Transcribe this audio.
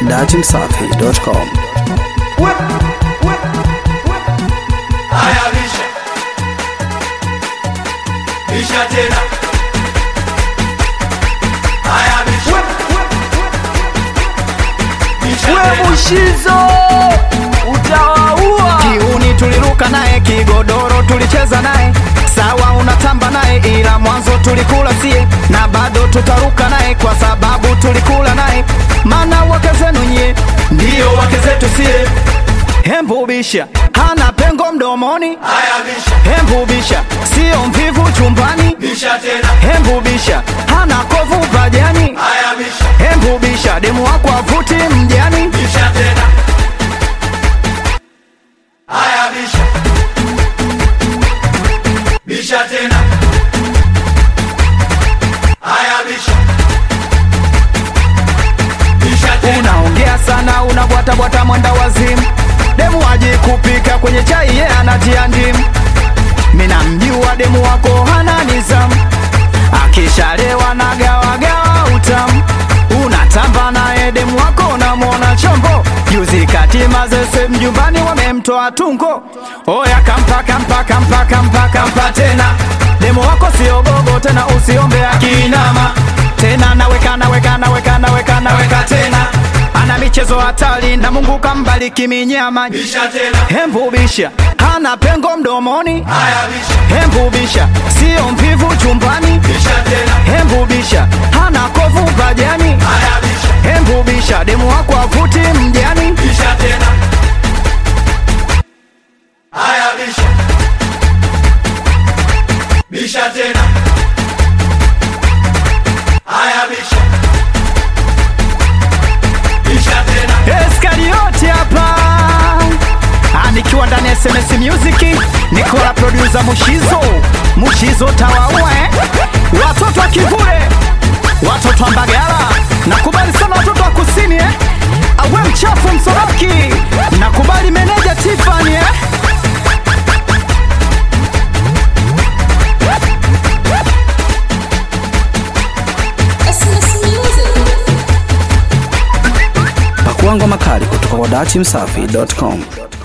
datimsafi.com. Haya bisha bisha tena haya bisha bisha we tena Mushizo utawaua. kiuni tuliruka naye kigodoro tulicheza naye sawa unatamba naye ila mwanzo tulikula sie na bado tutaruka naye kwa sababu tulikula naye mana wake zenu nyie ndiyo wake zetu sie hembubisha hana pengo mdomoni haya bisha hembubisha sio mvivu chumbani bisha tena hembubisha hana kovu pajani haya bisha hembubisha demu wako avuti mjani bisha tena haya bisha bisha tena haya bisha bisha tena unaongea sana unabwatabwata mwenda wazimu demu aji kupika kwenye chai ye anatia ndimu mina mjua demu wako hana nizamu akishalewa na gawagawa utamu unatamba naye demu wako unamwona chombo juzi kati mazese mjumbani wamemtoa tungo oya kampa kampa kampa kampa kampa tena demu wako siogogo tena usiombe akinama tena naweka naweka naweka naweka naweka tena ana michezo hatari na mungu kambariki minyama bisha tena hembubisha hana pengo mdomoni haya bisha hembubisha sio mvivu chumbani bisha tena hembubisha hana kovu pajani haya bisha hembubisha demu wako avuti mjani bisha tena haya bisha bisha tena haya bisha bisha tena eskarioti hapa Ah, nikiwa ndani ya sms music nikola produsa mushizo mushizo tawaua eh? watoto wa kivule watoto wa mbagala nakubali sana watoto wa kusini eh? awe mchafu msoroki nakubali meneja tifani eh? SMS Music. Pakuangwa makali kutoka kwa datimsafi.com.